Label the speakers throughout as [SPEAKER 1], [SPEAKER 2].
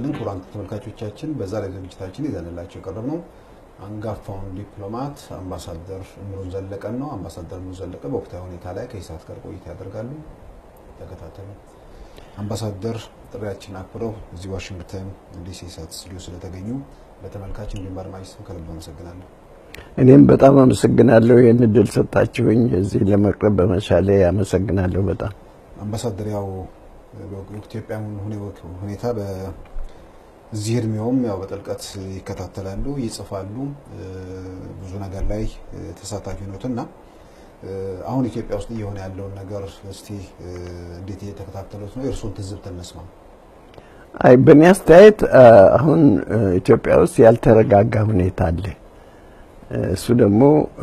[SPEAKER 1] ይስጥልን ክቡራን ተመልካቾቻችን፣ በዛሬው ዝግጅታችን ይዘንላቸው የቀረብነው አንጋፋውን ዲፕሎማት አምባሳደር እምሩን ዘለቀን ነው። አምባሳደር እምሩ ዘለቀ በወቅታዊ ሁኔታ ላይ ከኢሳት ጋር ቆይታ ያደርጋሉ። ተከታተሉ። አምባሳደር ጥሪያችን አክብረው እዚህ ዋሽንግተን ዲሲ ኢሳት ስቱዲዮ ስለተገኙ በተመልካች እንዲሁም በአድማጭ ስም ከልብ አመሰግናለሁ።
[SPEAKER 2] እኔም በጣም አመሰግናለሁ ይህን እድል ሰጣችሁኝ እዚህ ለመቅረብ በመቻሌ አመሰግናለሁ በጣም
[SPEAKER 1] አምባሳደር ያው ኢትዮጵያ ሁኔታ በዚህ እድሜውም ያው በጥልቀት ይከታተላሉ፣ ይጽፋሉ፣ ብዙ ነገር ላይ ተሳታፊ ኖት እና አሁን ኢትዮጵያ ውስጥ እየሆነ ያለውን ነገር እስቲ እንዴት እየተከታተሉት ነው? የእርስዎን ትዝብት እንስማ።
[SPEAKER 2] አይ በእኔ አስተያየት አሁን ኢትዮጵያ ውስጥ ያልተረጋጋ ሁኔታ አለ። እሱ ደግሞ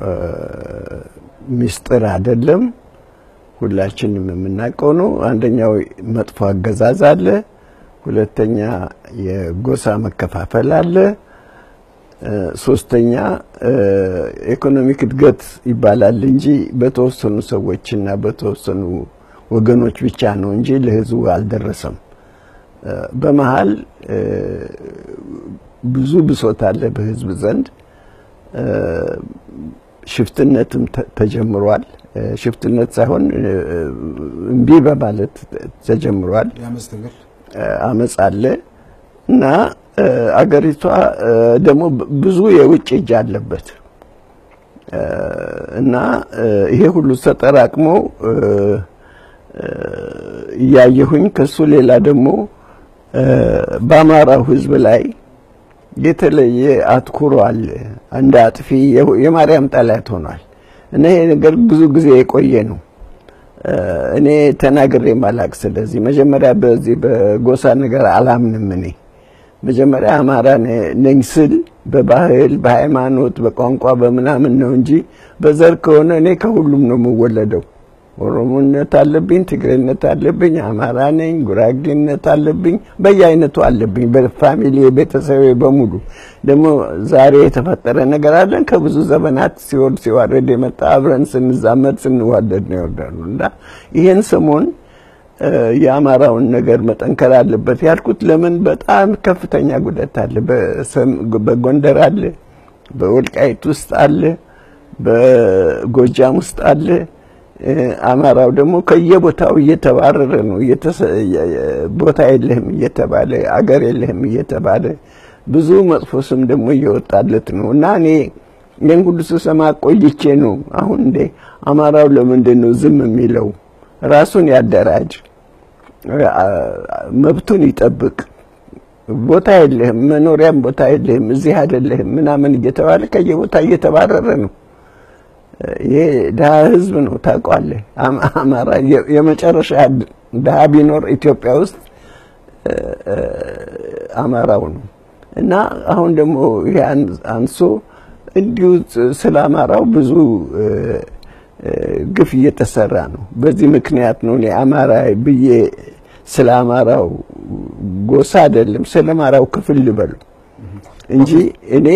[SPEAKER 2] ሚስጥር አይደለም፣ ሁላችንም የምናውቀው ነው። አንደኛው መጥፎ አገዛዝ አለ፣ ሁለተኛ የጎሳ መከፋፈል አለ፣ ሶስተኛ ኢኮኖሚክ እድገት ይባላል እንጂ በተወሰኑ ሰዎችና በተወሰኑ ወገኖች ብቻ ነው እንጂ ለሕዝቡ አልደረሰም። በመሀል ብዙ ብሶት አለ በሕዝብ ዘንድ። ሽፍትነትም ተጀምሯል። ሽፍትነት ሳይሆን እምቢ በማለት ተጀምሯል። አመፅ አለ እና አገሪቷ ደግሞ ብዙ የውጭ እጅ አለበት እና ይሄ ሁሉ ተጠራቅሞ እያየሁኝ ከሱ ሌላ ደግሞ በአማራው ህዝብ ላይ የተለየ አትኩሮ አለ። እንደ አጥፊ የማርያም ጠላት ሆኗል እና ይሄ ነገር ብዙ ጊዜ የቆየ ነው። እኔ ተናግሬ ማላቅ። ስለዚህ መጀመሪያ በዚህ በጎሳ ነገር አላምንም። እኔ መጀመሪያ አማራ ነኝ ስል በባህል፣ በሃይማኖት፣ በቋንቋ በምናምን ነው እንጂ በዘር ከሆነ እኔ ከሁሉም ነው የምወለደው። ኦሮሞነት አለብኝ፣ ትግሬነት አለብኝ፣ አማራ ነኝ፣ ጉራጌነት አለብኝ፣ በየአይነቱ አለብኝ። በፋሚሊ ቤተሰቤ በሙሉ ደግሞ ዛሬ የተፈጠረ ነገር አለን። ከብዙ ዘመናት ሲወርድ ሲዋረድ የመጣ አብረን ስንዛመድ ስንዋደድ ነው ይወርዳሉ እና ይሄን ሰሞን የአማራውን ነገር መጠንከር አለበት ያልኩት ለምን በጣም ከፍተኛ ጉዳት አለ። በጎንደር አለ፣ በወልቃይት ውስጥ አለ፣ በጎጃም ውስጥ አለ። አማራው ደግሞ ከየቦታው እየተባረረ ነው። ቦታ የለህም እየተባለ አገር የለህም እየተባለ ብዙ መጥፎ ስም ደግሞ እየወጣለት ነው እና እኔ ይህን ሁሉ ስሰማ ቆይቼ ነው አሁን እንዴ አማራው ለምንድን ነው ዝም የሚለው? ራሱን ያደራጅ፣ መብቱን ይጠብቅ። ቦታ የለህም፣ መኖሪያም ቦታ የለህም፣ እዚህ አይደለህም ምናምን እየተባለ ከየቦታ እየተባረረ ነው። ይሄ ድሀ ህዝብ ነው ታውቋለህ። አማራ የመጨረሻ ድሀ ቢኖር ኢትዮጵያ ውስጥ አማራው ነው እና አሁን ደግሞ ይሄ አንሶ እንዲሁ ስለ አማራው ብዙ ግፍ እየተሰራ ነው። በዚህ ምክንያት ነው እኔ አማራ ብዬ ስለ አማራው ጎሳ አይደለም ስለ አማራው ክፍል ልበሉ እንጂ እኔ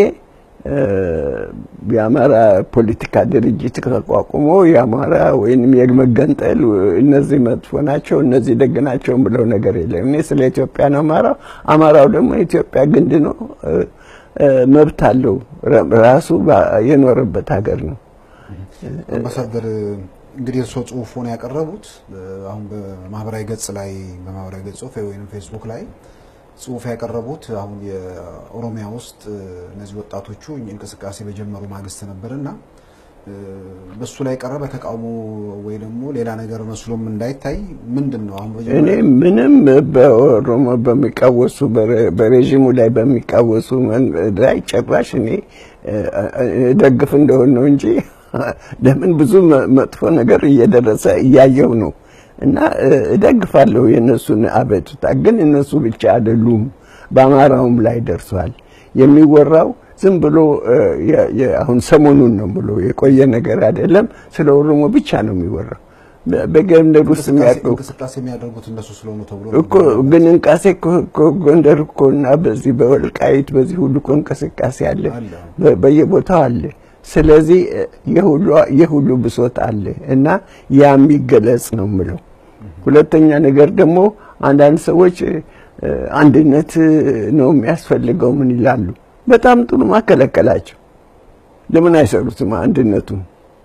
[SPEAKER 2] የአማራ ፖለቲካ ድርጅት ተቋቁሞ የአማራ ወይንም የመገንጠል እነዚህ መጥፎ ናቸው እነዚህ ደግ ናቸው ብለው ነገር የለም። እኔ ስለ ኢትዮጵያ ነው አማራው። አማራው ደግሞ የኢትዮጵያ ግንድ ነው፣ መብት አለው። ራሱ የኖረበት ሀገር ነው።
[SPEAKER 1] አምባሳደር እንግዲህ እርስዎ ጽሁፉን ያቀረቡት አሁን በማህበራዊ ገጽ ላይ በማህበራዊ ገጽ ወይም ፌስቡክ ላይ ጽሁፍ ያቀረቡት አሁን የኦሮሚያ ውስጥ እነዚህ ወጣቶቹ እንቅስቃሴ በጀመሩ ማግስት ነበርና በሱ ላይ ቀረበ ተቃውሞ ወይ ደግሞ ሌላ ነገር መስሎም እንዳይታይ ምንድን ነው አሁን
[SPEAKER 2] እኔ ምንም በኦሮሞ በሚቃወሱ በሬዥሙ ላይ በሚቃወሱ ላይ ጭራሽ እኔ ደግፍ እንደሆን ነው እንጂ ለምን ብዙ መጥፎ ነገር እየደረሰ እያየው ነው እና እደግፋለሁ የእነሱን አቤቱታ። ግን እነሱ ብቻ አይደሉም፣ በአማራውም ላይ ደርሷል። የሚወራው ዝም ብሎ አሁን ሰሞኑን ነው ብሎ የቆየ ነገር አይደለም። ስለ ኦሮሞ ብቻ ነው የሚወራው። በጎንደር ውስጥ የሚያውቀው
[SPEAKER 1] እንቅስቃሴ የሚያደርጉት እነሱ ስለሆኑ ተብሎ
[SPEAKER 2] እኮ ግን እንቃሴ ጎንደር እኮ እና በዚህ በወልቃይት በዚህ ሁሉ እኮ እንቅስቃሴ አለ፣ በየቦታው አለ። ስለዚህ የሁሉ የሁሉ ብሶት አለ እና ያ የሚገለጽ ነው የምለው። ሁለተኛ ነገር ደግሞ አንዳንድ ሰዎች አንድነት ነው የሚያስፈልገው ምን ይላሉ። በጣም ጥሩ ማከለከላቸው። ለምን አይሰሩትም አንድነቱን?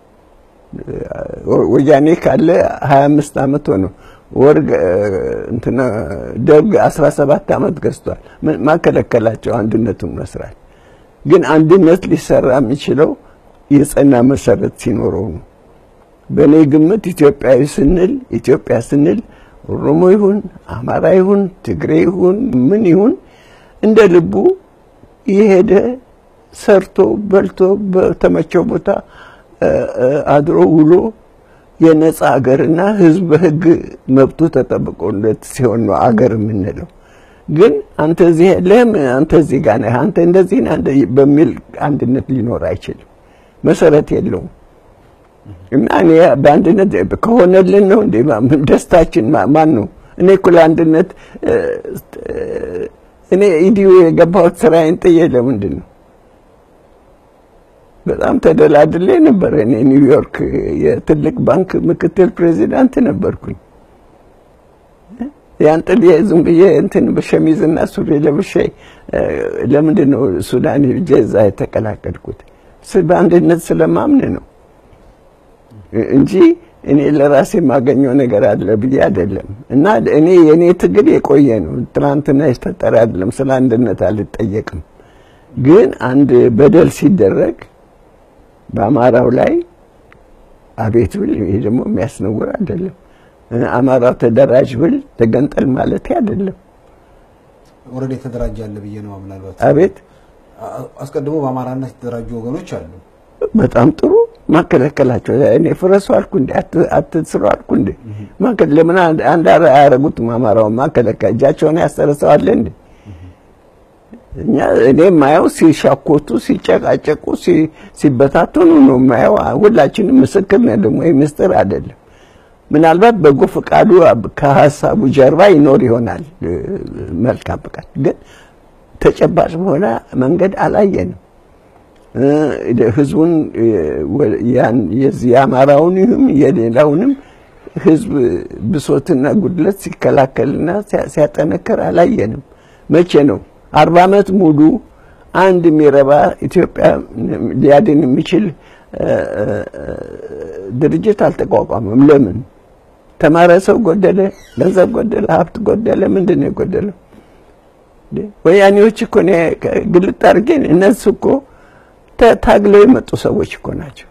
[SPEAKER 2] ወያኔ ካለ 25 ዓመት ሆነው ወርግ እንትና ደርግ 17 ዓመት ገዝቷል። ማከለከላቸው አንድነቱን መስራት። ግን አንድነት ሊሰራ የሚችለው የጸና መሰረት ሲኖረው ነው። በእኔ ግምት ኢትዮጵያዊ ስንል ኢትዮጵያ ስንል ኦሮሞ ይሁን አማራ ይሁን ትግሬ ይሁን ምን ይሁን እንደ ልቡ የሄደ ሰርቶ በልቶ በተመቸው ቦታ አድሮ ውሎ የነጻ አገርና ሕዝብ በሕግ መብቱ ተጠብቆለት ሲሆን ነው አገር የምንለው። ግን አንተ እዚህ የለህም፣ አንተ እዚህ ጋር ነህ፣ አንተ እንደዚህ ነህ በሚል አንድነት ሊኖር አይችልም። መሰረት የለውም። እና እኔ በአንድነት ከሆነልን ነው እንዴ ደስታችን ማን ነው? እኔ እኮ ለአንድነት እኔ ኢዲዩ የገባሁት ስራዬን ጥዬ ለምንድን ነው? በጣም ተደላድሌ ነበር። እኔ ኒውዮርክ የትልቅ ባንክ ምክትል ፕሬዚዳንት ነበርኩኝ። ያን ጥዬ ዝም ብዬ እንትን በሸሚዝና ሱሪ ለብሼ ለምንድን ነው ሱዳን ሄጄ እዛ የተቀላቀልኩት? በአንድነት ስለማምን ነው እንጂ እኔ ለራሴ የማገኘው ነገር አለ ብዬ አይደለም። እና እኔ የእኔ ትግል የቆየ ነው። ትናንትና የተፈጠረ አይደለም። ስለ አንድነት አልጠየቅም። ግን አንድ በደል ሲደረግ በአማራው ላይ አቤት ብል ይሄ ደግሞ የሚያስነውር አይደለም። አማራው ተደራጅ ብል ተገንጠል ማለት አይደለም።
[SPEAKER 1] ኦልሬዲ የተደራጀ አለ ብዬ ነው ምናልባት
[SPEAKER 2] አቤት
[SPEAKER 1] አስቀድሞ በአማራነት የተደራጁ ወገኖች አሉ።
[SPEAKER 2] በጣም ጥሩ ማከለከላቸው። እኔ ፍረሱ አልኩ እንዴ? አትስሩ አልኩ እንዴ? ለምን አንድ አያረጉትም? አማራውን ማከለከል እጃቸውን ያሰረሰዋለ እንዴ? እኛ እኔ የማየው ሲሻኮቱ፣ ሲጨቃጨቁ፣ ሲበታተኑ ነው የማየው። ሁላችንም ምስክር ነን። ደግሞ ይህ ምስጢር አይደለም። ምናልባት በጎ ፈቃዱ ከሀሳቡ ጀርባ ይኖር ይሆናል መልካም ፈቃድ፣ ግን ተጨባጭ በሆነ መንገድ አላየንም። ህዝቡን የዚህ የአማራውን ይሁን የሌላውንም ህዝብ ብሶትና ጉድለት ሲከላከልና ሲያጠነክር አላየንም። መቼ ነው አርባ ዓመት ሙሉ አንድ የሚረባ ኢትዮጵያ ሊያድን የሚችል ድርጅት አልተቋቋመም። ለምን? ተማረ ሰው ጎደለ፣ ገንዘብ ጎደለ፣ ሀብት ጎደለ። ምንድን ነው የጎደለው? ወያኔዎች እኮ ግልጥ አድርጌ እነሱ እኮ ታግለው የመጡ ሰዎች እኮ ናቸው።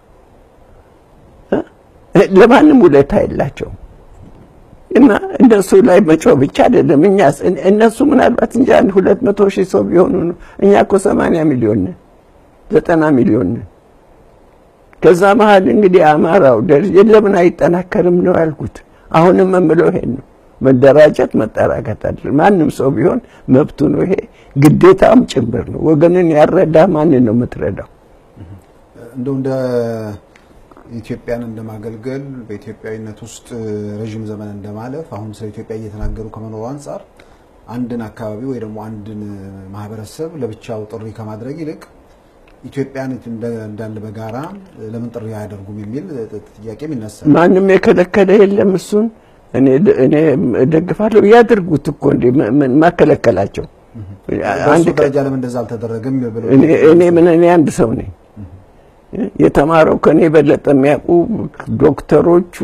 [SPEAKER 2] ለማንም ውለታ የላቸውም። እና እነሱ ላይ መጮህ ብቻ አይደለም። እኛ እነሱ ምናልባት እንጂ አንድ ሁለት መቶ ሺህ ሰው ቢሆኑ ነው። እኛ እኮ ሰማንያ ሚሊዮን ነን፣ ዘጠና ሚሊዮን ነን። ከዛ መሀል እንግዲህ አማራው ለምን አይጠናከርም ነው ያልኩት። አሁንም የምለው ይሄን ነው። መደራጀት መጠራከት አለ። ማንም ሰው ቢሆን መብቱ ነው። ይሄ ግዴታም ጭምር ነው። ወገንን ያረዳ ማንን ነው የምትረዳው?
[SPEAKER 1] እንደው እንደ ኢትዮጵያን እንደማገልገል በኢትዮጵያዊነት ውስጥ ረዥም ዘመን እንደማለፍ አሁን ስለ ኢትዮጵያ እየተናገሩ ከመኖሩ አንጻር አንድን አካባቢ ወይ ደግሞ አንድን ማህበረሰብ ለብቻው ጥሪ ከማድረግ ይልቅ ኢትዮጵያን እንዳለ በጋራ ለምን ጥሪ አያደርጉም የሚል ጥያቄም ይነሳል።
[SPEAKER 2] ማንም የከለከለ የለም። እሱን እኔ እኔ እደግፋለሁ። ያድርጉት እኮ እንዴ ማከለከላቸው
[SPEAKER 1] አንድ ደረጃ ለምን እንደዛ አልተደረገም ብለው
[SPEAKER 2] እኔ ምን እኔ አንድ ሰው ነኝ። የተማረው ከኔ የበለጠ የሚያውቁ ዶክተሮቹ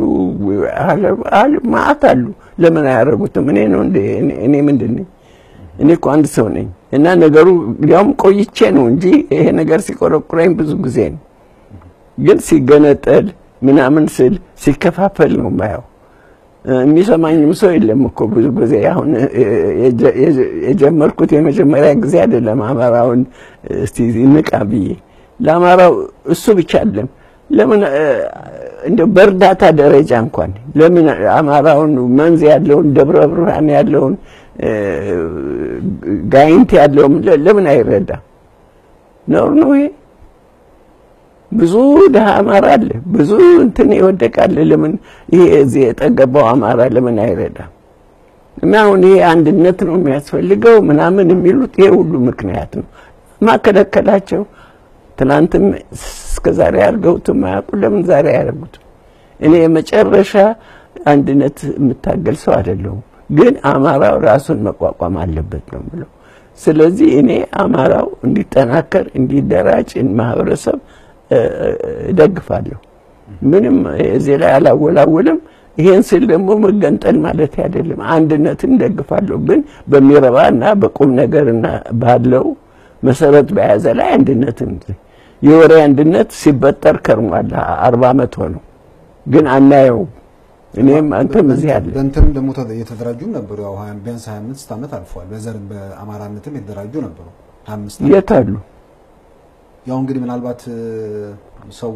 [SPEAKER 2] ማአት አሉ። ለምን አያደርጉትም? እኔ ነው እንዴ? እኔ ምንድን ነኝ? እኔ እኮ አንድ ሰው ነኝ። እና ነገሩ እንዲያውም ቆይቼ ነው እንጂ ይሄ ነገር ሲቆረቁረኝ ብዙ ጊዜ ነው። ግን ሲገነጠል ምናምን ስል ሲከፋፈል ነው ማየው። የሚሰማኝም ሰው የለም እኮ ብዙ ጊዜ። አሁን የጀመርኩት የመጀመሪያ ጊዜ አይደለም አማራውን እስቲ ንቃ ብዬ ለአማራው እሱ ብቻ አይደለም። ለምን እንደው በእርዳታ ደረጃ እንኳን ለምን አማራውን መንዝ ያለውን ደብረ ብርሃን ያለውን ጋይንት ያለውን ለምን አይረዳም? ነውር ነው ይሄ። ብዙ ድሀ አማራ አለ፣ ብዙ እንትን ይወደቃል። ለምን ይሄ እዚህ የጠገባው አማራ ለምን አይረዳም? እና አሁን ይሄ አንድነት ነው የሚያስፈልገው ምናምን የሚሉት ይሄ ሁሉ ምክንያት ነው ማከለከላቸው ትናንትም እስከ ዛሬ አድርገውትም አያውቁ። ለምን ዛሬ አያደርጉትም? እኔ የመጨረሻ አንድነት የምታገል ሰው አይደለሁም። ግን አማራው ራሱን መቋቋም አለበት ነው ብለው። ስለዚህ እኔ አማራው እንዲጠናከር እንዲደራጅ ማህበረሰብ እደግፋለሁ። ምንም እዚህ ላይ አላወላውልም። ይሄን ስል ደግሞ መገንጠል ማለት አይደለም። አንድነትን ደግፋለሁ፣ ግን በሚረባ እና በቁም ነገርና ባለው መሰረት በያዘ ላይ አንድነትን የወሬ አንድነት ሲበጠር ከርሟል። አርባ ዓመት ሆነው ግን አናየው። እኔም አንተም እዚህ አለ
[SPEAKER 1] በእንትንም ደግሞ የተደራጁም ነበሩ። ያው ቢያንስ 25 ዓመት አልፏል። በዘርም በአማራነትም የተደራጁ ነበሩ። 25
[SPEAKER 2] የት አሉ?
[SPEAKER 1] ያው እንግዲህ ምናልባት ሰው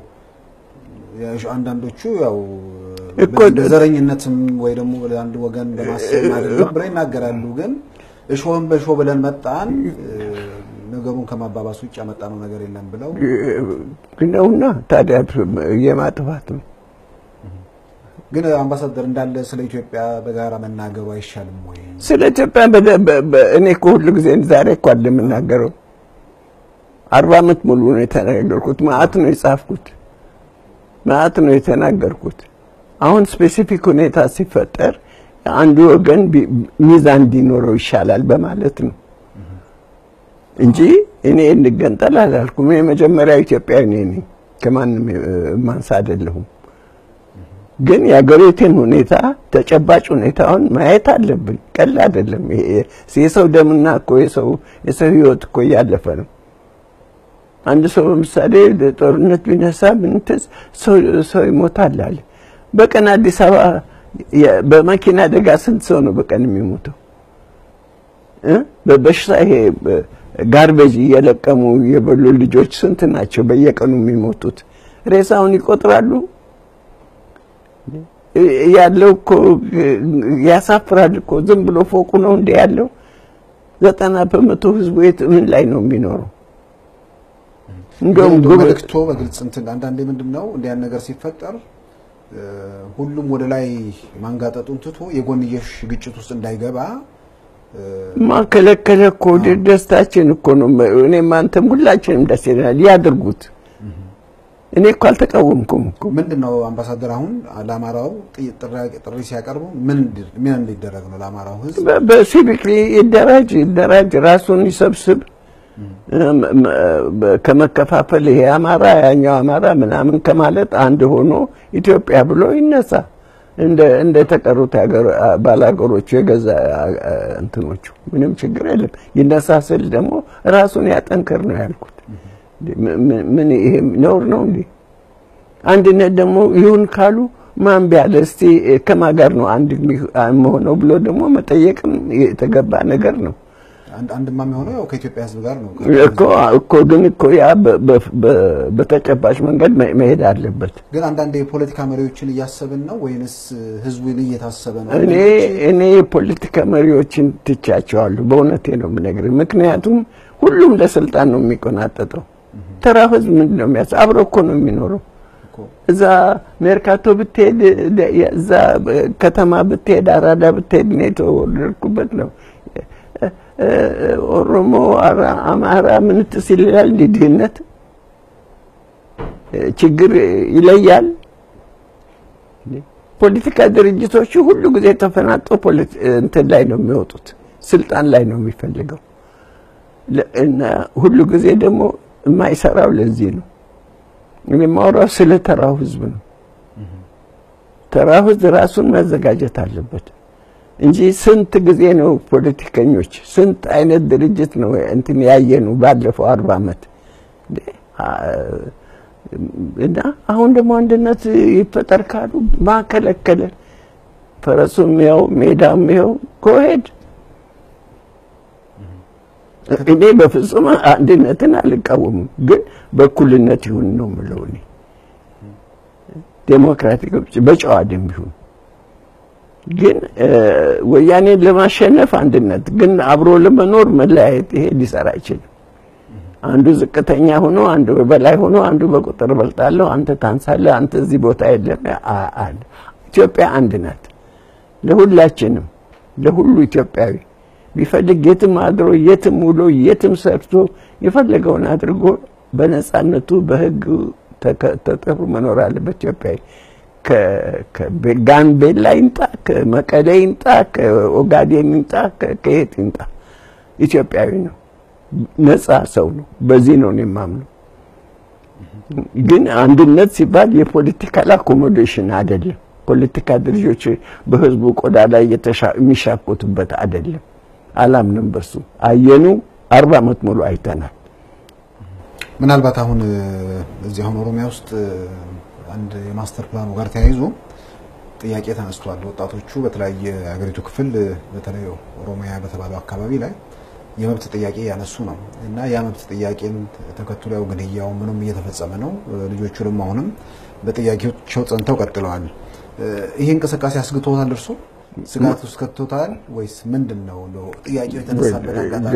[SPEAKER 1] አንዳንዶቹ ያው
[SPEAKER 2] እኮ
[SPEAKER 1] በዘረኝነትም ወይ ደግሞ ለአንድ ወገን በማሰብ አይደለም ብለው ይናገራሉ። ግን እሾህን በእሾህ ብለን መጣን ነገሩን ከማባባስ ውጭ ያመጣነው ነገር የለም ብለው
[SPEAKER 2] ነውና ታዲያ የማጥፋት ነው።
[SPEAKER 1] ግን አምባሳደር እንዳለ ስለ ኢትዮጵያ በጋራ መናገሩ አይሻልም ወይ?
[SPEAKER 2] ስለ ኢትዮጵያ እኔ እኮ ሁሉ ጊዜ ዛሬ እኮ አለ የምናገረው አርባ ዓመት ሙሉ ነው የተናገርኩት። መዓት ነው የጻፍኩት፣ መዓት ነው የተናገርኩት። አሁን ስፔሲፊክ ሁኔታ ሲፈጠር አንዱ ወገን ሚዛን እንዲኖረው ይሻላል በማለት ነው እንጂ እኔ እንገንጠል አላልኩም። የመጀመሪያው ኢትዮጵያዊ እኔ ነኝ፣ ከማንም ማንሳ አይደለሁም። ግን የአገሪቱን ሁኔታ ተጨባጭ ሁኔታውን ማየት አለብን። ቀል አይደለም። የሰው ደምና እኮ የሰው የሰው ህይወት እኮ እያለፈ ነው። አንድ ሰው ለምሳሌ ጦርነት ቢነሳ ምንትስ ሰው ይሞታል አለ። በቀን አዲስ አበባ በመኪና አደጋ ስንት ሰው ነው በቀን የሚሞተው? በበሽታ ይሄ ጋርቤጅ እየለቀሙ የበሉ ልጆች ስንት ናቸው በየቀኑ የሚሞቱት? ሬሳውን ይቆጥራሉ? ያለው እኮ ያሳፍራል እኮ ዝም ብሎ ፎቁ ነው እንደ ያለው። ዘጠና በመቶ ህዝቡ የት ምን ላይ ነው የሚኖረው?
[SPEAKER 1] እንደውም መልእክቶ በግልጽ እንትን አንዳንዴ ምንድን ነው እንዲህ ያን ነገር ሲፈጠር ሁሉም ወደ ላይ ማንጋጠጡን ትቶ የጎንየሽ ግጭት ውስጥ እንዳይገባ
[SPEAKER 2] ማከለከለ እኮ ደስታችን እኮ ነው። እኔም አንተም ሁላችንም ደስ ይለናል። ያድርጉት። እኔ እኮ አልተቃወምኩም እኮ።
[SPEAKER 1] ምንድን ነው አምባሳደር፣ አሁን ለአማራው ጥሪ ሲያቀርቡ ምን ምን እንዲደረግ ነው? ለአማራው ህዝብ
[SPEAKER 2] በሲቪክ ይደራጅ ይደራጅ፣ ራሱን ይሰብስብ ከመከፋፈል ይሄ አማራ ያኛው አማራ ምናምን ከማለት አንድ ሆኖ ኢትዮጵያ ብሎ ይነሳ። እንደ እንደ ተቀሩት ባላገሮቹ የገዛ እንትኖቹ ምንም ችግር የለም። ይነሳ ስል ደግሞ ራሱን ያጠንክር ነው ያልኩት። ምን ይሄ ነውር ነው እንዴ? አንድነት ደግሞ ይሁን ካሉ ማን ቢያለ እስቲ ከማን ጋር ነው አንድ መሆነው ብሎ ደግሞ መጠየቅም የተገባ ነገር ነው።
[SPEAKER 1] አንድማ የሚሆነው ያው ከኢትዮጵያ ህዝብ ጋር ነው
[SPEAKER 2] እኮ እኮ ግን እኮ ያ በተጨባጭ መንገድ መሄድ አለበት።
[SPEAKER 1] ግን አንዳንድ የፖለቲካ መሪዎችን እያሰብን ነው ወይንስ ህዝቡን እየታሰበ ነው?
[SPEAKER 2] እኔ እኔ የፖለቲካ መሪዎችን ትቻቸዋለሁ። በእውነቴ ነው የምነግርህ። ምክንያቱም ሁሉም ለስልጣን ነው የሚቆናጠጠው። ተራ ህዝብ ምንድን ነው የሚያስ አብሮ እኮ ነው የሚኖረው። እዛ ሜርካቶ ብትሄድ፣ እዛ ከተማ ብትሄድ፣ አራዳ ብትሄድ እኔ የተወለድኩበት ነው ኦሮሞ፣ አማራ ምንትስ ይላል። እንዲህ ድህነት ችግር ይለያል። ፖለቲካ ድርጅቶቹ ሁሉ ጊዜ ተፈናጦ እንትን ላይ ነው የሚወጡት፣ ስልጣን ላይ ነው የሚፈልገው እና ሁሉ ጊዜ ደግሞ የማይሰራው ለዚህ ነው። እኔ የማወራው ስለ ተራው ህዝብ ነው። ተራው ህዝብ ራሱን መዘጋጀት አለበት እንጂ ስንት ጊዜ ነው ፖለቲከኞች ስንት አይነት ድርጅት ነው እንትን ያየኑ ባለፈው አርባ ዓመት እና አሁን ደግሞ አንድነት ይፈጠር ካሉ ማከለከለ ፈረሱም ያው ሜዳም ያው ኮሄድ እኔ በፍጹም አንድነትን አልቃወምም፣ ግን በእኩልነት ይሁን ነው የምለው እኔ ዴሞክራቲክ በጨዋ ደንብ ይሁን ግን ወያኔን ለማሸነፍ አንድነት ግን አብሮ ለመኖር መለያየት ይሄ ሊሰራ አይችልም። አንዱ ዝቅተኛ ሆኖ አንዱ በላይ ሆኖ አንዱ በቁጥር በልጣለሁ፣ አንተ ታንሳለህ፣ አንተ እዚህ ቦታ የለም አለ። ኢትዮጵያ አንድ ናት፣ ለሁላችንም ለሁሉ ኢትዮጵያዊ ቢፈልግ የትም አድሮ የትም ውሎ የትም ሰርቶ የፈለገውን አድርጎ በነፃነቱ በሕግ ተጠሩ መኖር አለበት ኢትዮጵያዊ። ከጋምቤላ ይምጣ፣ ከመቀሌ ይምጣ፣ ከኦጋዴን ይምጣ፣ ከየት ይምጣ ኢትዮጵያዊ ነው፣ ነፃ ሰው ነው። በዚህ ነው እኔ የማምነው። ግን አንድነት ሲባል የፖለቲካል አኮሞዴሽን አይደለም። ፖለቲካ ድርጅቶች በህዝቡ ቆዳ ላይ የሚሻኮቱበት አይደለም። አላምንም በሱ። አየኑ አርባ ዓመት ሙሉ አይተናል።
[SPEAKER 1] ምናልባት አሁን እዚህ አሁን ኦሮሚያ ውስጥ አንድ የማስተር ፕላኑ ጋር ተያይዞ ጥያቄ ተነስቷል። ወጣቶቹ በተለያየ የሀገሪቱ ክፍል በተለይ ኦሮሚያ በተባለው አካባቢ ላይ የመብት ጥያቄ ያነሱ ነው እና ያ መብት ጥያቄን ተከትሎ ያው ግድያው ምንም እየተፈጸመ ነው። ልጆቹ ደግሞ አሁንም በጥያቄዎቻቸው ጸንተው ቀጥለዋል። ይህ እንቅስቃሴ አስግቶታል? እርሶ ስጋት ውስጥ ከቶታል ወይስ ምንድን ነው ጥያቄው የተነሳበት አጋጣሚ?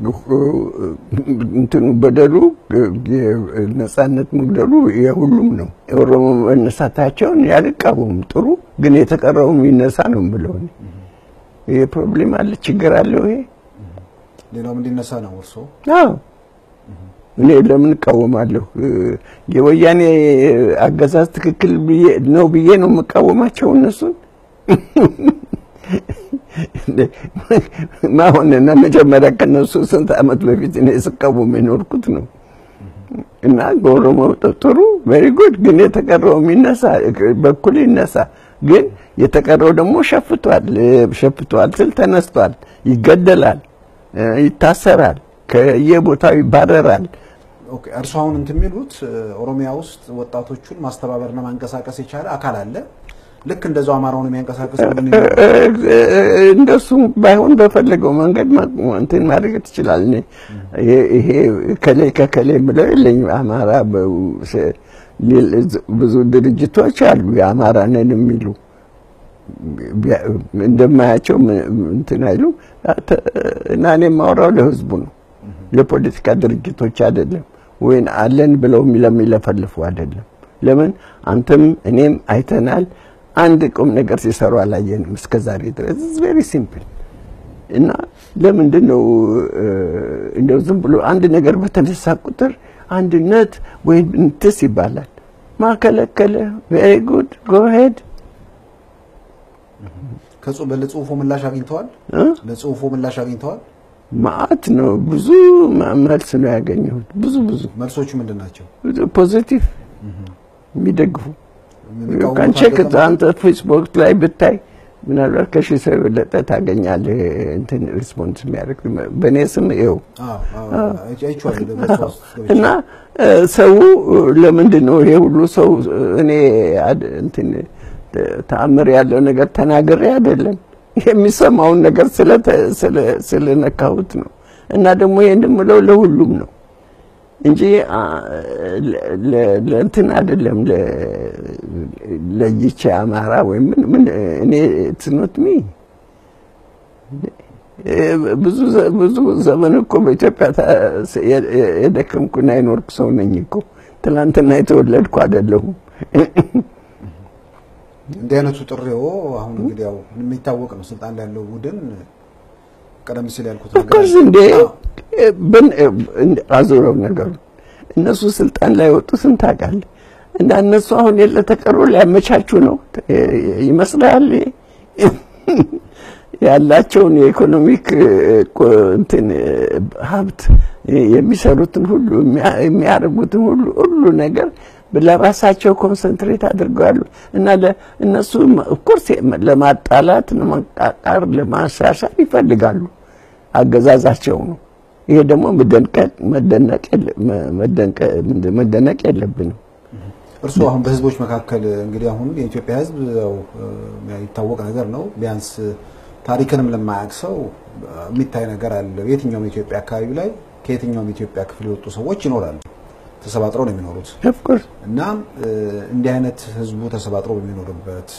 [SPEAKER 2] እንትኑ በደሉ ነጻነት መግደሉ የሁሉም ነው። የኦሮሞ መነሳታቸውን ያልቃወም ጥሩ፣ ግን የተቀረውም ይነሳ ነው ብለው ይሄ ፕሮብሌም አለ፣ ችግር አለው ይሄ
[SPEAKER 1] ሌላውም እንዲነሳ ነው እርሶ?
[SPEAKER 2] አዎ እኔ ለምን እቃወማለሁ? የወያኔ አገዛዝ ትክክል ነው ብዬ ነው የምቃወማቸው እነሱን ማሆንና መጀመሪያ ከነሱ ስንት ዓመት በፊት እኔ ስቃወም የኖርኩት ነው። እና በኦሮሞ ጥሩ ቬሪ ጉድ፣ ግን የተቀረው የሚነሳ በኩል ይነሳ። ግን የተቀረው ደግሞ ሸፍቷል ሸፍቷል ስል ተነስቷል፣ ይገደላል፣ ይታሰራል፣ ከየቦታው ይባረራል።
[SPEAKER 1] ኦኬ እርሱ አሁን እንትን የሚሉት ኦሮሚያ ውስጥ ወጣቶቹን ማስተባበርና ማንቀሳቀስ የቻለ አካል አለ። ልክ እንደዛው አማራውን የሚያንቀሳቀስ
[SPEAKER 2] እንደሱ ባይሆን በፈለገው መንገድ እንትን ማድረግ ትችላል። ይሄ ከሌ ከከሌ ብለው የለኝም። አማራ ብዙ ድርጅቶች አሉ የአማራ ነን የሚሉ እንደማያቸው እንትን አይሉ እና እኔ የማወራው ለህዝቡ ነው፣ ለፖለቲካ ድርጅቶች አይደለም። ወይን አለን ብለው ለሚለፈልፉ አይደለም። ለምን አንተም እኔም አይተናል። አንድ ቁም ነገር ሲሰሩ አላየንም እስከ ዛሬ ድረስ ቬሪ ሲምፕል እና ለምንድን ነው እንደው ዝም ብሎ አንድ ነገር በተነሳ ቁጥር አንድነት ወይም እንትስ ይባላል። ማከለከለ ቬሪ ጉድ ጎ ሄድ
[SPEAKER 1] ለጽሁፎ ምላሽ አግኝተዋል። ለጽሁፎ ምላሽ አግኝተዋል።
[SPEAKER 2] ማአት ነው ብዙ መልስ ነው ያገኘሁት። ብዙ ብዙ
[SPEAKER 1] መልሶቹ ምንድን ናቸው?
[SPEAKER 2] ፖዚቲቭ የሚደግፉ ከንቼክ አንተ ፌስቡክ ላይ ብታይ ምናልባት ከሺህ ሰው የበለጠ ታገኛለህ። እንትን ሪስፖንስ የሚያደርግ በእኔ ስም ይኸው እና ሰው ለምንድን ነው ይሄ ሁሉ ሰው እኔ እንትን ተአምር ያለው ነገር ተናግሬ አይደለም የሚሰማውን ነገር ስለነካሁት ነው። እና ደግሞ ይህን የምለው ለሁሉም ነው እንጂ ለእንትን አይደለም ለይቼ አማራ ወይም ምን እኔ ትኖት ሚ ብዙ ብዙ ዘመን እኮ በኢትዮጵያ የደከምኩና የኖርኩ ሰው ነኝ እኮ ትናንትና የተወለድኩ አይደለሁም።
[SPEAKER 1] እንዲህ አይነቱ ጥሪዎ አሁን እንግዲህ ያው የሚታወቅ ነው። ስልጣን ላይ ያለው ቡድን ቀደም ሲል ያልኩት
[SPEAKER 2] ኦፍኮርስ እንዴ አዙረው ነገሩ እነሱ ስልጣን ላይ ወጡ ስንት ታውቃለህ? እና እነሱ አሁን የለ ተቀሩ ሊያመቻቹ ነው ይመስላል። ያላቸውን የኢኮኖሚክ እንትን ሀብት የሚሰሩትን ሁሉ የሚያደርጉትን ሁሉ ሁሉ ነገር ለራሳቸው ኮንሰንትሬት አድርገዋሉ እና እነሱ ኦፍኮርስ ለማጣላት፣ ለማቃቃር፣ ለማሻሻል ይፈልጋሉ። አገዛዛቸው ነው። ይሄ ደግሞ መደነቅ የለብንም።
[SPEAKER 1] እርስዎ አሁን በህዝቦች መካከል እንግዲህ አሁን የኢትዮጵያ ህዝብ ያው የሚታወቅ ነገር ነው። ቢያንስ ታሪክንም ለማያውቅ ሰው የሚታይ ነገር አለ። በየትኛውም የኢትዮጵያ አካባቢ ላይ ከየትኛውም የኢትዮጵያ ክፍል የወጡ ሰዎች ይኖራሉ። ተሰባጥረው ነው የሚኖሩት እና እንዲህ አይነት ህዝቡ ተሰባጥሮ በሚኖርበት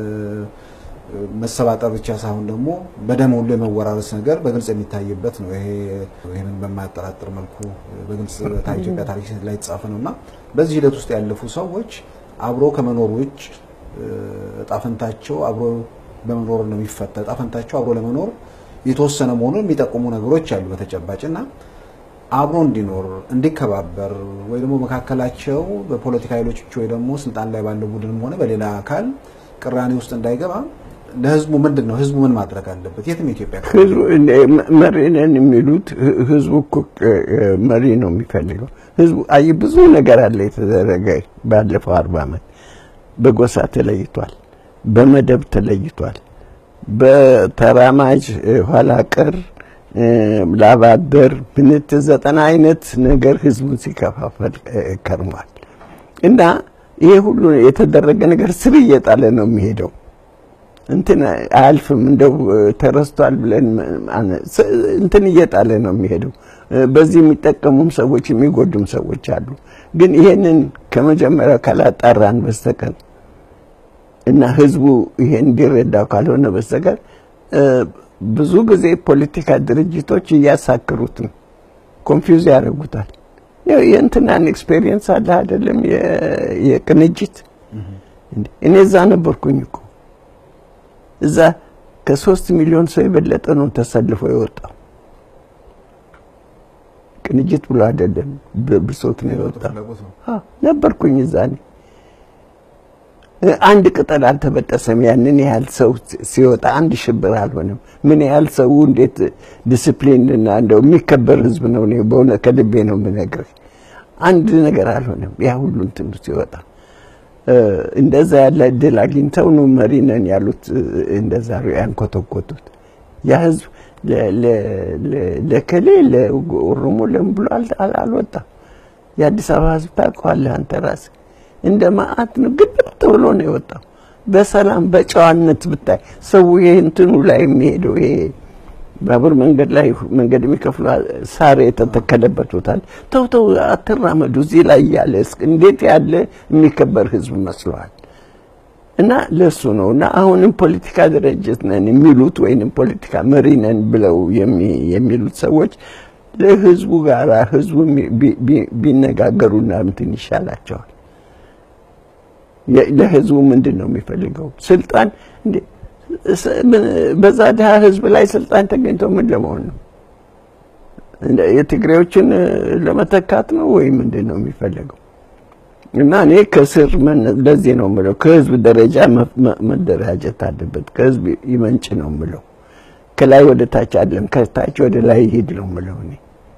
[SPEAKER 1] መሰባጠር ብቻ ሳይሆን ደግሞ በደም ሁሉ የመወራረስ ነገር በግልጽ የሚታይበት ነው። ይሄ ይህንን በማያጠራጥር መልኩ በግልጽ ኢትዮጵያ ታሪክ ላይ የተጻፈ ነው እና በዚህ ሂደት ውስጥ ያለፉ ሰዎች አብሮ ከመኖር ውጭ እጣፈንታቸው አብሮ በመኖር ነው የሚፈታ። እጣፈንታቸው አብሮ ለመኖር የተወሰነ መሆኑን የሚጠቁሙ ነገሮች አሉ በተጨባጭ እና አብሮ እንዲኖር እንዲከባበር ወይ ደግሞ መካከላቸው በፖለቲካ ኃይሎች ወይ ደግሞ ስልጣን ላይ ባለው ቡድንም ሆነ በሌላ አካል ቅራኔ ውስጥ እንዳይገባ ለህዝቡ ምንድን ነው ህዝቡ ምን ማድረግ አለበት? የትም የኢትዮጵያ ክፍል
[SPEAKER 2] ህዝቡ መሪ ነን የሚሉት ህዝቡ እኮ መሪ ነው የሚፈልገው። ህዝቡ አይ ብዙ ነገር አለ የተደረገ ባለፈው አርባ ዓመት በጎሳ ተለይቷል፣ በመደብ ተለይቷል፣ በተራማጅ ኋላ ቀር ላባደር ምንት ዘጠና አይነት ነገር ህዝቡን ሲከፋፈል ከርሟል። እና ይሄ ሁሉ የተደረገ ነገር ስር እየጣለ ነው የሚሄደው። እንትን አያልፍም እንደው ተረስቷል ብለን እንትን እየጣለ ነው የሚሄደው። በዚህ የሚጠቀሙም ሰዎች የሚጎዱም ሰዎች አሉ። ግን ይሄንን ከመጀመሪያው ካላጣራን በስተቀር እና ህዝቡ ይሄን እንዲረዳው ካልሆነ በስተቀር ብዙ ጊዜ ፖለቲካ ድርጅቶች እያሳክሩት ነው፣ ኮንፊውዝ ያደርጉታል። የእንትናን ኤክስፔሪየንስ አለ አይደለም? የቅንጅት እኔ እዛ ነበርኩኝ እኮ እዛ ከሶስት ሚሊዮን ሰው የበለጠ ነው ተሰልፎ የወጣው። ቅንጅት ብሎ አይደለም ብሶት ነው የወጣው። ነበርኩኝ እዛ እኔ። አንድ ቅጠል አልተበጠሰም። ያንን ያህል ሰው ሲወጣ አንድ ሽብር አልሆነም። ምን ያህል ሰው እንዴት ዲስፕሊን እና እንደው የሚከበር ህዝብ ነው። እኔ በእውነት ከልቤ ነው የምነግርህ። አንድ ነገር አልሆነም። ያ ሁሉ እንትን ሲወጣ እንደዛ ያለ እድል አግኝተው ነው መሪ ነን ያሉት። እንደዛ ያንኮተኮቱት ያ ህዝብ ለከሌ ለኦሮሞ ለምን ብሎ አልወጣም። የአዲስ አበባ ህዝብ ታውቀዋለህ አንተ ራስህ እንደ ማአት ነው ግብት ብሎ ነው የወጣው። በሰላም በጨዋነት ብታይ ሰው ይሄ እንትኑ ላይ የሚሄደው ይሄ ባቡር መንገድ ላይ መንገድ የሚከፍሉ ሳር የተተከለበት ቦታል ተው ተው አትራመዱ እዚህ ላይ ያለ እንዴት ያለ የሚከበር ህዝብ መስለዋል። እና ለሱ ነው እና አሁንም ፖለቲካ ድርጅት ነን የሚሉት ወይንም ፖለቲካ መሪ ነን ብለው የሚሉት ሰዎች ለህዝቡ ጋር ህዝቡ ቢነጋገሩና እንትን ይሻላቸዋል። ለህዝቡ ምንድን ነው የሚፈልገው? ስልጣን እንዴ በዛ ድሀ ህዝብ ላይ ስልጣን ተገኝቶ ምን ለመሆን ነው? የትግሬዎችን ለመተካት ነው ወይ ምንድን ነው የሚፈለገው? እና እኔ ከስር ለዚህ ነው የምለው ከህዝብ ደረጃ መደራጀት አለበት። ከህዝብ ይመንጭ ነው የምለው። ከላይ ወደ ታች አይደለም፣ ከታች ወደ ላይ ይሄድ ነው የምለው እኔ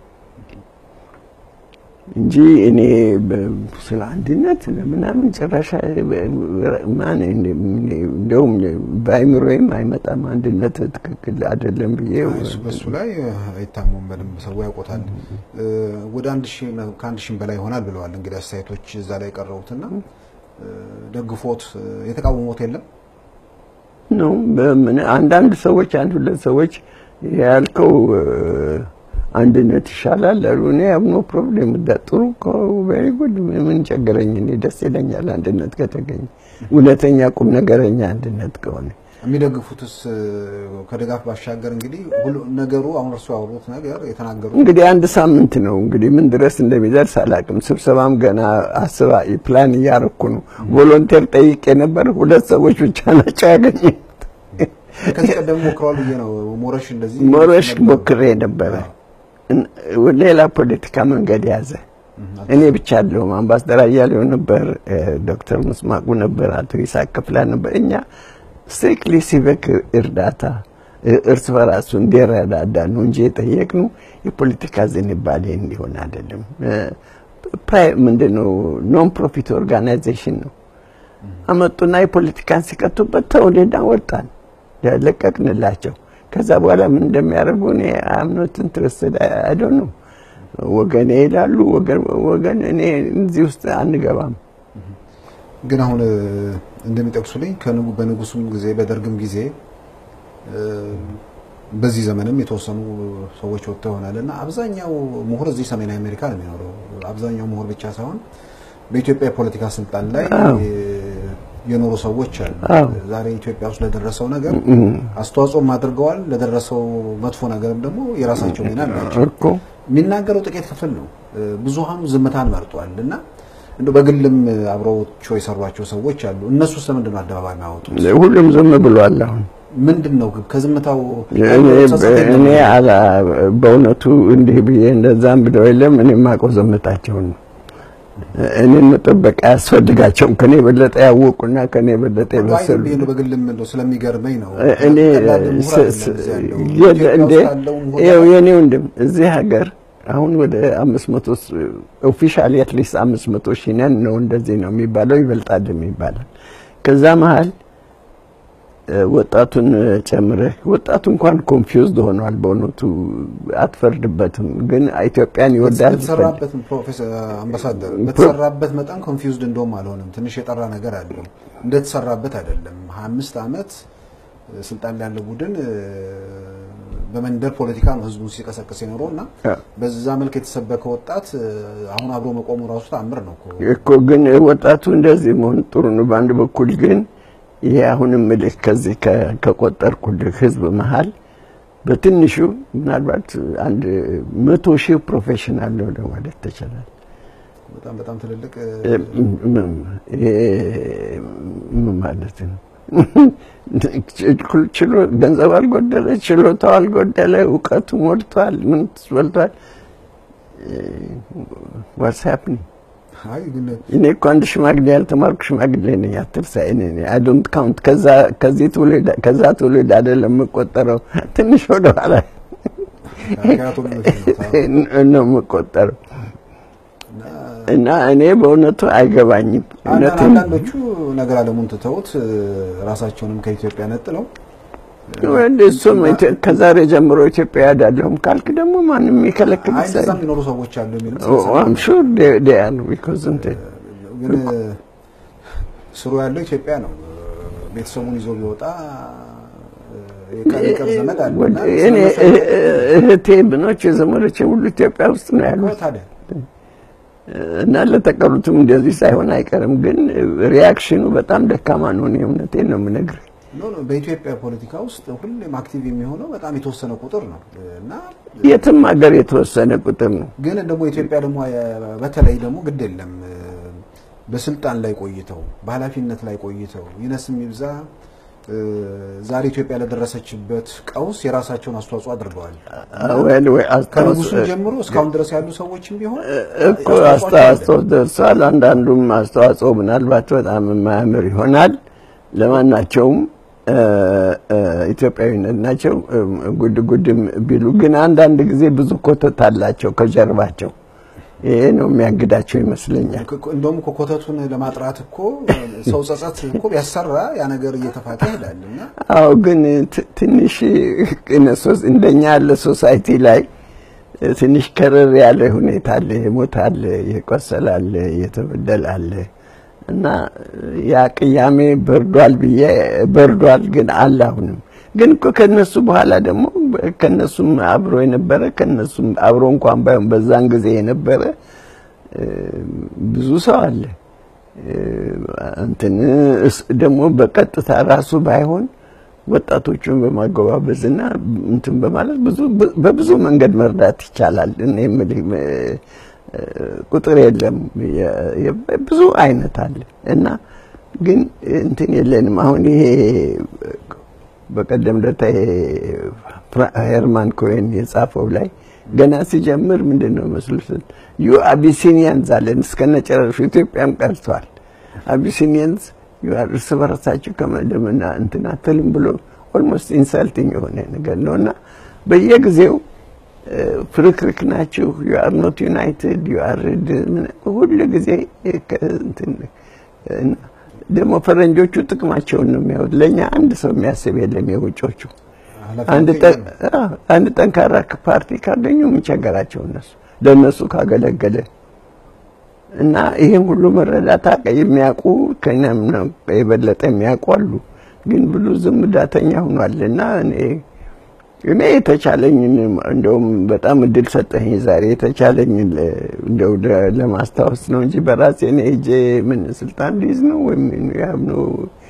[SPEAKER 2] እንጂ እኔ ስለ አንድነት ምናምን ጭራሽ ማን እንደውም በአይምሮዬም አይመጣም። አንድነት ትክክል አይደለም ብዬ
[SPEAKER 1] በሱ ላይ አይታሙም። በደንብ ሰው ያውቆታል። ወደ አንድ ሺህ ከአንድ ሺህ በላይ ይሆናል ብለዋል። እንግዲህ አስተያየቶች እዛ ላይ የቀረቡትና ደግፎት የተቃወሞት የለም
[SPEAKER 2] ነው። አንዳንድ ሰዎች አንድ ሁለት ሰዎች ያልከው አንድነት ይሻላል አሉ። እኔ ያው ኖ ፕሮብሌም ጥሩ ቬሪ ጉድ ምን ቸገረኝ። እኔ ደስ ይለኛል አንድነት ከተገኘ እውነተኛ ቁም ነገረኛ አንድነት ከሆነ።
[SPEAKER 1] የሚደግፉትስ ከድጋፍ ባሻገር እንግዲህ ሁሉ ነገሩ አሁን እርሱ ያወሩት ነገር የተናገሩት
[SPEAKER 2] እንግዲህ አንድ ሳምንት ነው እንግዲህ ምን ድረስ እንደሚደርስ አላውቅም። ስብሰባም ገና አስባ ፕላን እያረኩ ነው። ቮሎንቴር ጠይቄ ነበር። ሁለት ሰዎች ብቻ ናቸው ያገኘሁት።
[SPEAKER 1] ከዚህ ቀደም ሞክረዋል ብዬ ነው። ሞረሽ እንደዚህ
[SPEAKER 2] ሞረሽ ሞክሬ ነበረ። ሌላ ፖለቲካ መንገድ ያዘ። እኔ ብቻ አለሁም። አምባሳደር አያሌው ነበር፣ ዶክተር ምስማቁ ነበር፣ አቶ ይስሐቅ ክፍላ ነበር። እኛ ስትሪክትሊ ሲቪክ እርዳታ እርስ በራሱ እንዲረዳዳ ነው እንጂ የጠየቅነው የፖለቲካ ዝንባሌ እንዲሆን አይደለም። ምንድነው ኖን ፕሮፊት ኦርጋናይዜሽን ነው። አመጡና የፖለቲካን ሲቀጡበት ተውልና ወጣን፣ ለቀቅንላቸው። ከዛ በኋላ ምን እንደሚያደርጉ እኔ አምኖት ኢንትረስትድ አይ ዶንት ኖ። ወገኔ ይላሉ ወገን እኔ እዚህ ውስጥ አንገባም።
[SPEAKER 1] ግን አሁን እንደሚጠቅሱልኝ በንጉሱም ጊዜ በደርግም ጊዜ በዚህ ዘመንም የተወሰኑ ሰዎች ወጥተው ይሆናል እና አብዛኛው ምሁር እዚህ ሰሜን አሜሪካ ነው የሚኖረው። አብዛኛው ምሁር ብቻ ሳይሆን በኢትዮጵያ የፖለቲካ ስልጣን ላይ የኖሩ ሰዎች አሉ። ዛሬ ኢትዮጵያ ውስጥ ለደረሰው ነገር አስተዋጽኦም አድርገዋል። ለደረሰው መጥፎ ነገርም ደግሞ የራሳቸው ሚና አላቸው። የሚናገረው ጥቂት ክፍል ነው። ብዙሃኑ ዝምታን መርጧል እና እንደው በግልም አብረዎቸው የሰሯቸው ሰዎች አሉ። እነሱ ስለምንድን ነው አደባባይ የሚያወጡት?
[SPEAKER 2] ሁሉም ዝም ብሏል። አሁን
[SPEAKER 1] ምንድን ነው ከዝምታው
[SPEAKER 2] እኔ በእውነቱ እንዲህ ብዬ እንደዛም ብለው የለም እኔ የማውቀው ዝምታቸውን ነው። እኔን መጠበቅ አያስፈልጋቸውም። ከኔ የበለጠ ያወቁና ከኔ የበለጠ የበሰሉ
[SPEAKER 1] ነው። በግልም እንደው ስለሚገርመኝ ነው።
[SPEAKER 2] እኔ እንዴ ይኸው የኔ ወንድም እዚህ ሀገር አሁን ወደ አምስት መቶ ኦፊሻሊ አትሊስት አምስት መቶ ሺህ ነን ነው እንደዚህ ነው የሚባለው፣ ይበልጣል የሚባለው ከዛ መሀል ወጣቱን ጨምረህ ወጣቱ እንኳን ኮንፊውዝድ ሆኗል። በእውነቱ አትፈርድበትም፣ ግን ኢትዮጵያን ይወዳል።
[SPEAKER 1] በተሰራበት ፕሮፌሰር አምባሳደር በተሰራበት መጠን ኮንፊውዝድ እንደውም አልሆንም። ትንሽ የጠራ ነገር አለው። እንደተሰራበት አይደለም። ሀያ አምስት ዓመት ስልጣን ላይ ያለው ቡድን በመንደር ፖለቲካ ነው ህዝቡን ሲቀሰቅስ የኖረው እና በዛ መልክ የተሰበከ ወጣት አሁን አብሮ መቆሙ ራሱ ተአምር ነው
[SPEAKER 2] እኮ። ግን ወጣቱ እንደዚህ መሆን ጥሩ ነው በአንድ በኩል ግን ይሄ አሁንም ምልህ ከዚህ ከቆጠርኩልህ ህዝብ መሀል በትንሹ ምናልባት አንድ መቶ ሺህ ፕሮፌሽናል ነው ለማለት ትችላለህ።
[SPEAKER 1] በጣም በጣም ትልልቅ
[SPEAKER 2] ምን ማለት ነው? ገንዘብ አልጎደለ፣ ችሎታው አልጎደለ፣ እውቀቱ ሞልቷል፣ ምን ሞልቷል። ዋትስ ሃፕኒንግ እኔ እኮ አንድ ሽማግሌ ያልተማርኩ ሽማግሌ ነኝ። አትርሳ። እኔ አይ ዶንት ካውንት ከዛ ከዚህ ትውልድ ከዛ ትውልድ አይደለም የምቆጠረው፣ ትንሽ ወደ ኋላ ነው የምቆጠረው። እና እኔ በእውነቱ አይገባኝም።
[SPEAKER 1] አንዳንዶቹ ነገር አለሙን ትተውት ራሳቸውንም ከኢትዮጵያ ነጥለው
[SPEAKER 2] እሱም ከዛሬ ጀምሮ ኢትዮጵያ ያዳለሁም ካልክ ደግሞ ማንም የሚከለክል
[SPEAKER 1] እንደዛ የሚኖሩ ሰዎች አሉ የሚል
[SPEAKER 2] አም ሹር ዴ አር ቢኮዝ እንትን
[SPEAKER 1] ግን ስሩ ያለው ኢትዮጵያ ነው። ቤተሰቡን ይዞ ቢወጣ የቅርብ ዘመድ አለ።
[SPEAKER 2] እኔ እህቴ ብኖች የዘመዶቼ ሁሉ ኢትዮጵያ ውስጥ ነው ያሉት።
[SPEAKER 1] ታዲያ
[SPEAKER 2] እና ለተቀሩትም እንደዚህ ሳይሆን አይቀርም። ግን ሪያክሽኑ በጣም ደካማ ነው። እኔ እውነቴን ነው የምነግርህ።
[SPEAKER 1] ኖ ኖ በኢትዮጵያ ፖለቲካ ውስጥ ሁሌም አክቲቭ የሚሆነው በጣም የተወሰነ ቁጥር ነው እና
[SPEAKER 2] የትም ሀገር የተወሰነ ቁጥር ነው።
[SPEAKER 1] ግን ደግሞ ኢትዮጵያ ደግሞ በተለይ ደግሞ ግድ የለም በስልጣን ላይ ቆይተው በኃላፊነት ላይ ቆይተው ይነስም ይብዛ ዛሬ ኢትዮጵያ ለደረሰችበት ቀውስ የራሳቸውን አስተዋጽኦ አድርገዋል። ከንጉሱ ጀምሮ እስካሁን ድረስ ያሉ ሰዎችም ቢሆን
[SPEAKER 2] እኮ አስተዋጽኦ ደርሷል። አንዳንዱም አስተዋጽኦ ምናልባት በጣም የማያምር ይሆናል። ለማናቸውም ኢትዮጵያዊነት ናቸው። ጉድ ጉድም ቢሉ ግን አንዳንድ ጊዜ ብዙ ኮተት አላቸው ከጀርባቸው። ይሄ ነው የሚያግዳቸው ይመስለኛል።
[SPEAKER 1] እንደውም እኮ ኮተቱን ለማጥራት እኮ ሰው ጸጸት እኮ ቢያሰራ ያ ነገር እየተፋቀ ይሄዳል እና
[SPEAKER 2] አዎ፣ ግን ትንሽ እንደኛ ያለ ሶሳይቲ ላይ ትንሽ ከረር ያለ ሁኔታ አለ። የሞት አለ፣ የቆሰለ አለ፣ የተበደለ አለ እና ያ ቅያሜ በርዷል ብዬ በርዷል፣ ግን አለ አሁንም። ግን እኮ ከነሱ በኋላ ደግሞ ከነሱም አብሮ የነበረ ከነሱም አብሮ እንኳን ባይሆን በዛን ጊዜ የነበረ ብዙ ሰው አለ። እንትን ደግሞ በቀጥታ ራሱ ባይሆን ወጣቶቹን በማገባበዝና እንትን በማለት ብዙ በብዙ መንገድ መርዳት ይቻላል። እኔ የምልህ ቁጥር የለም፣ ብዙ አይነት አለ እና ግን እንትን የለንም። አሁን ይሄ በቀደም ለታ ሄርማን ኮሄን የጻፈው ላይ ገና ሲጀምር ምንድን ነው መስሉት ዩ አቢሲኒያንስ አለን እስከነጨረሹ ኢትዮጵያም ቀርተዋል። አቢሲኒያንስ እርስ በርሳችሁ ከመደምና እንትን አትልም ብሎ ኦልሞስት ኢንሳልቲንግ የሆነ ነገር ነው እና በየጊዜው ፍርክርክ ናችሁ፣ ዩ አር ኖት ዩናይትድ ዩ አር ሁሉ ጊዜ ደግሞ ፈረንጆቹ ጥቅማቸውን ነው የሚያዩት። ለእኛ አንድ ሰው የሚያስብ የለም። የውጮቹ አንድ ጠንካራ ፓርቲ ካገኙ የሚቸገራቸው እነሱ ለእነሱ ካገለገለ እና ይህን ሁሉ መረዳት የሚያውቁ ከኛም የበለጠ የሚያውቁ አሉ። ግን ብሉ ዝም ዳተኛ ሆኗል እና እኔ እኔ የተቻለኝን እንደውም በጣም እድል ሰጠኝ ዛሬ የተቻለኝን እንደው ለማስታወስ ነው እንጂ በራሴ እኔ ሄጄ ምን ስልጣን ሊይዝ ነው ወይም ነው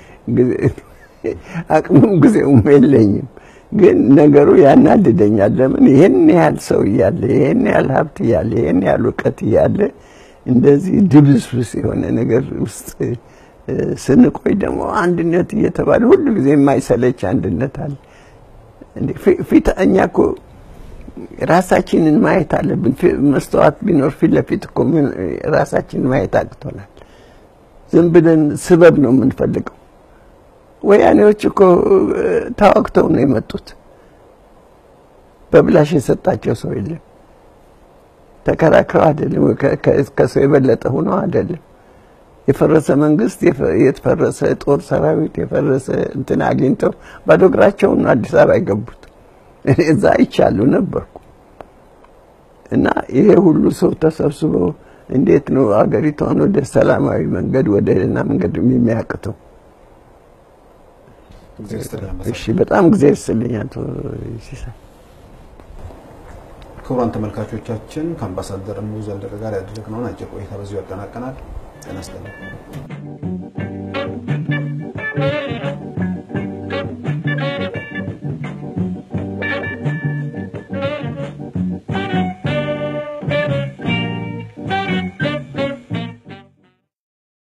[SPEAKER 2] አቅሙም ጊዜውም የለኝም። ግን ነገሩ ያናድደኛል። ለምን ይሄን ያህል ሰው እያለ ይሄን ያህል ሀብት እያለ ይሄን ያህል እውቀት እያለ እንደዚህ ድብስብስ የሆነ ነገር ውስጥ ስንቆይ ደግሞ አንድነት እየተባለ ሁሉ ጊዜ የማይሰለች አንድነት አለ። ፊት እኛ እኮ ራሳችንን ማየት አለብን። መስተዋት ቢኖር ፊት ለፊት እኮ ራሳችንን ማየት አቅቶናል። ዝም ብለን ስበብ ነው የምንፈልገው። ወያኔዎች እኮ ታወቅተው ነው የመጡት። በብላሽ የሰጣቸው ሰው የለም። ተከራክረው አይደለም፣ ከሰው የበለጠ ሆነው አይደለም። የፈረሰ መንግስት፣ የተፈረሰ ጦር ሰራዊት፣ የፈረሰ እንትን አግኝተው ባዶ እግራቸውን አዲስ አበባ የገቡት። እኔ እዛ አይቻሉ ነበርኩ። እና ይሄ ሁሉ ሰው ተሰብስቦ እንዴት ነው አገሪቷን ወደ ሰላማዊ መንገድ ወደ ደህና መንገድ የሚያቅተው? እሺ፣ በጣም ጊዜ ይስጥልኝ አቶ ሲሳይ።
[SPEAKER 1] ክቡራን ተመልካቾቻችን ከአምባሳደር እሙ ዘለቀ ጋር ያደረግነውን አጭር ቆይታ በዚሁ ያጠናቀናል። ጤና ይስጥልኝ።